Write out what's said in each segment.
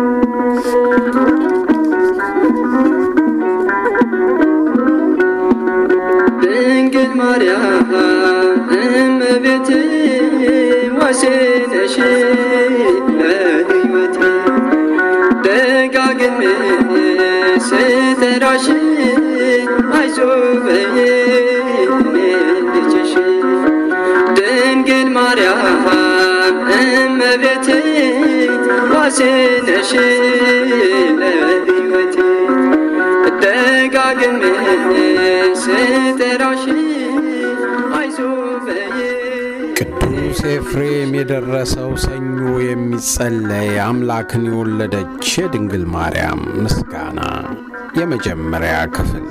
ድንግል ማርያም እመቤቴ ዋሴነሽ ለሕይወቴ ደጋግሜ ስጠራሽ አይዞህ በይኝ እኔ ልጅሽ ድንግል ማርያም እመቤቴ ዋሴነሽ ለሕይወቴ ደጋግሜ ስጠራሽ አይዞህ በይኝ ቅዱስ ኤፍሬም የደረሰው ሰኞ የሚጸለይ አምላክን የወለደች የድንግል ማርያም ምስጋና የመጀመሪያ ክፍል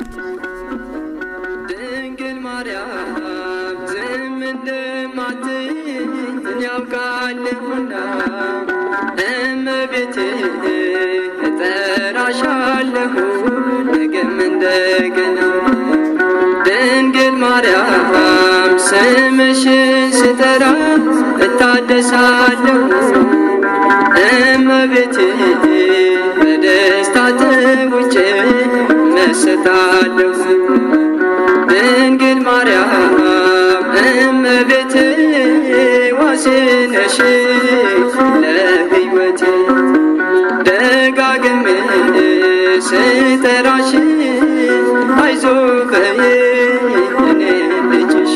ድንግል ማርያም ዝም እንደማትይኝ ያውቃለሁና እመቤቴ እጠራሻለሁ ነገም እንደገና ድንግል ማርያም ስምሽን ስጠራ እታደሳለሁ እመቤቴ በደስታ ተውጬ መሰታለሁ ድንግል ማርያም እመቤቴ ዋሴነሽ ለሕይወቴ ደጋግሜ ስጠራሽ አይዞህ በይኝ እኔ ልጅሽ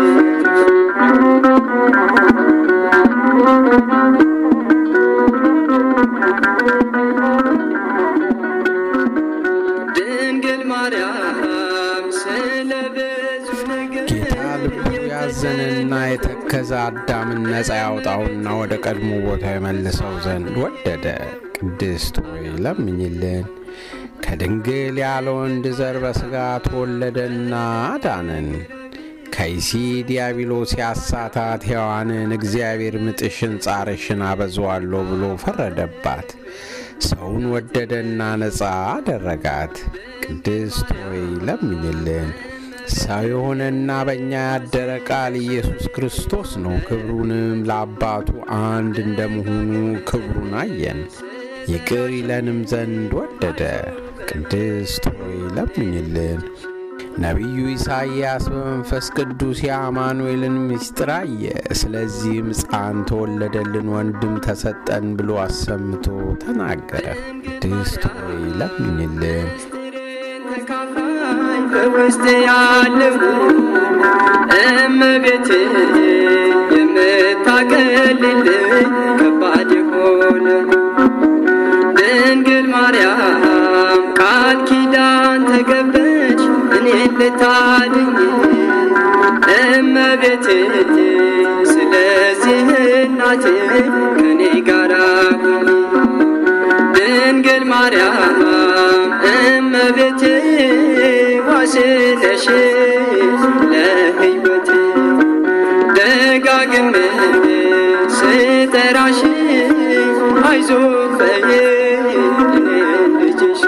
ድንግል ማርያም ስለ ብዙ ነገር ጌታ ልቡ ያዘነና የተከዘ አዳምን ነፃ ያውጣውና ወደ ቀድሞ ቦታ የመልሰው ዘንድ ወደደ። ቅድስት ሆይ ለምኝልን። ከድንግል ያለ ወንድ ዘር በሥጋ ተወለደና አዳነን። ከይሲ ዲያብሎስ ያሳታት ሔዋንን እግዚአብሔር ምጥሽን ጻርሽን አበዛዋለሁ ብሎ ፈረደባት። ሰውን ወደደና ነፃ አደረጋት። ቅድስት ሆይ ለምኝልን። ሰው የሆነና በእኛ ያደረ ቃል ኢየሱስ ክርስቶስ ነው። ክብሩንም ለአባቱ አንድ እንደመሆኑ ክብሩን አየን። ይቅር ይለንም ዘንድ ወደደ። ቅድስት ሆይ ለምኝልን። ነቢዩ ኢሳይያስ በመንፈስ ቅዱስ የአማኑኤልን ምስጢር አየ። ስለዚህም ሕፃን ተወለደልን፣ ወንድም ተሰጠን ብሎ አሰምቶ ተናገረ። ቅድስት ሆይ ለምኝልን። ተካፋይ በውስጥ ያለው እመቤቴ የምታቀልልኝ ከባድ የሆነ ድንግል ማርያም ቃል ኪዳን ተገበች እኔን ልታድኝ እመቤቴ ስለዚህ እናቴ ከኔ ጋራ ሁኚ ድንግል ማርያም እመቤቴ ዋሴነሽ ለሕይወቴ ደጋግሜ ስጠራሽ አይዞህ በይኝ እኔ ልጅሽ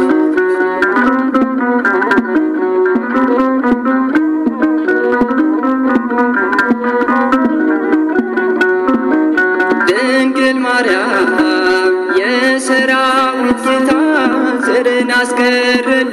ድንግል ማርያም የሰራዊት ጌታ ዘርን አስቀረልን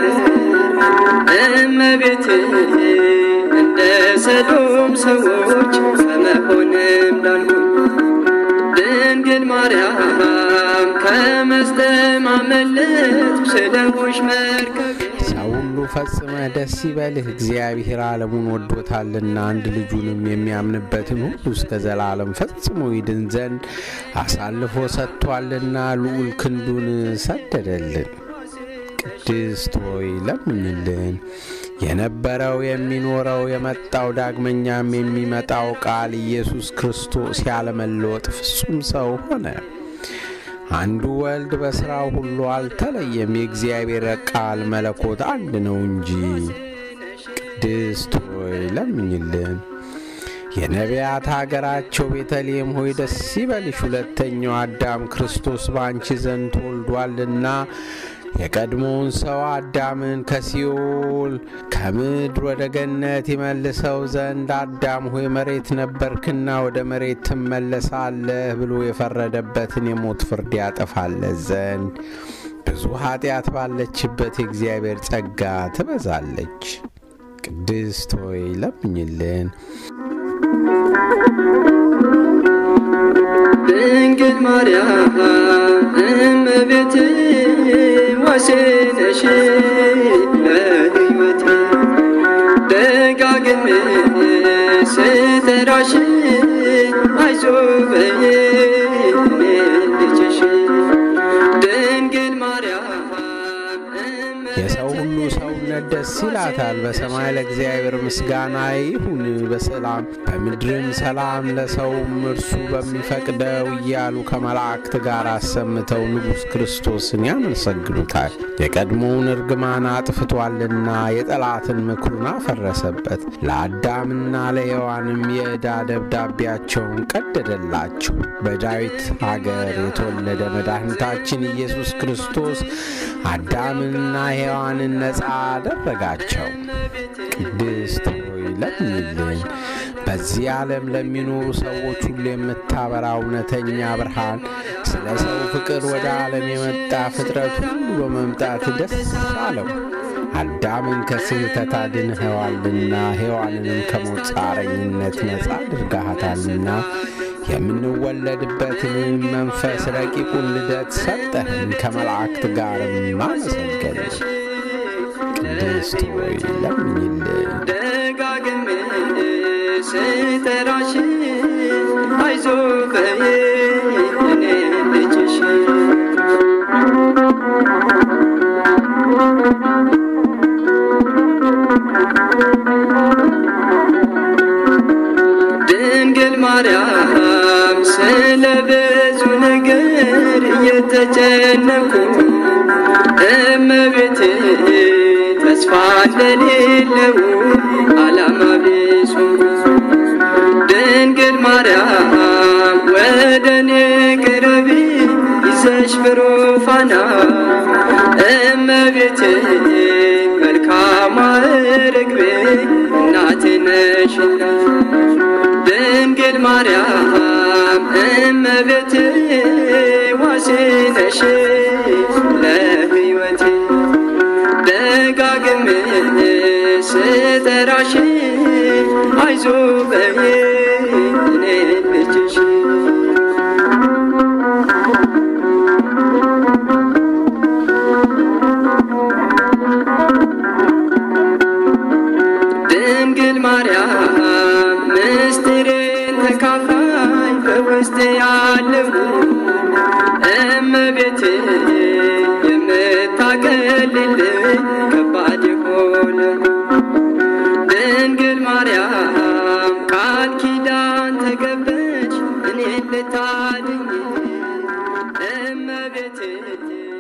እመቤቴ እንደ ሰዶም ሰዎች ከመሆንም ዳንኩ ድንግል ማርያም ከመስጠም አመለጥኩ ስለሆንሽ መርከብ ሰው ሁሉ ፈጽመህ ደስ ይበልህ፣ እግዚአብሔር ዓለሙን ወዶታልና አንድ ልጁንም የሚያምንበትን ሁሉ እስከ ዘላለም ፈጽሞ ይድን ዘንድ አሳልፎ ሰጥቷልና ልዑል ክንዱን ሰደደልን። ቅድስት ሆይ ለምኝልን። የነበረው የሚኖረው የመጣው ዳግመኛም የሚመጣው ቃል ኢየሱስ ክርስቶስ ያለመለወጥ ፍጹም ሰው ሆነ። አንዱ ወልድ በሥራው ሁሉ አልተለየም። የእግዚአብሔር ቃል መለኮት አንድ ነው እንጂ። ቅድስት ሆይ ለምኝልን። የነቢያት አገራቸው ቤተልሔም ሆይ ደስ ይበልሽ፣ ሁለተኛው አዳም ክርስቶስ በአንቺ ዘንድ ተወልዷልና የቀድሞውን ሰው አዳምን ከሲኦል ከምድር ወደ ገነት ይመልሰው ዘንድ አዳም ሆይ መሬት ነበርክና ወደ መሬት ትመለሳለህ ብሎ የፈረደበትን የሞት ፍርድ ያጠፋለት ዘንድ ብዙ ኃጢአት ባለችበት የእግዚአብሔር ጸጋ ትበዛለች። ቅድስት ሆይ ለምኝልን። ድንግል ማርያም እመቤቴ ዋሴነሽ ለሕይወቴ ደጋግሜ ስጠራሽ አይዞህ በይኝ እኔ ልጅሽ ድንግል ማርያም የሰው ሁሉ ሰውነት ደስ ይላታል። በሰማይ ለእግዚአብሔር ምስጋና ይሁን በሰላም በምድርም ሰላም ለሰውም እርሱ በሚፈቅደው እያሉ ከመላእክት ጋር አሰምተው ንጉሥ ክርስቶስን ያመሰግኑታል። የቀድሞውን እርግማን አጥፍቷልና የጠላትን ምክሩን አፈረሰበት። ለአዳምና ለሔዋንም የዕዳ ደብዳቤያቸውን ቀደደላቸው። በዳዊት አገር የተወለደ መድኃኒታችን ኢየሱስ ክርስቶስ አዳምንና ሔዋንን ነፃ አደረጋቸው። ቅድስት ሆይ ለምኝልን። በዚህ ዓለም ለሚኖሩ ሰዎች ሁሉ የምታበራ እውነተኛ ብርሃን ስለ ሰው ፍቅር ወደ ዓለም የመጣ ፍጥረት ሁሉ በመምጣት ደስ አለው። አዳምን ከስህተት አድንኸዋልና ሔዋንንም ከሞት ጻረኝነት ነፃ አድርጋሃታልና የምንወለድበትን መንፈስ ረቂቁን ልደት ሰጠህን፣ ከመላእክት ጋርም አመሰገን። ቅድስት ሆይ ለምኝልን። ደጋግሜ ስጠራሽ አይዞህ በይኝ እኔ ልጅሽ ድንግል ማርያም ስለ ብዙ ነገር እየተጨነኩ እመቤቴ ተስፋ እንደሌለው ዓላማ ቢሱ ድንግል ማርያም ወደ እኔ ቅረቢ ይዘሽ ብሩፋና እመቤቴ መልካም ርግቤ እናቴ ነሽና ድንግል ማርያም እመቤቴ ዋሴ ነሽ ለሕይወቴ ደጋግሜ ስጠራሽ አይዞህ በይኝ እኔ ልጅሽ ድንግል ማርያም ምስጢሬን ተካፋይ በውስጥ ያለው እመቤቴ የምታቀልልኝ ከባድ የሆነ ድንግል ማርያም ቃል ኪዳን ተገበች እኔን ልታድኝ እመቤቴ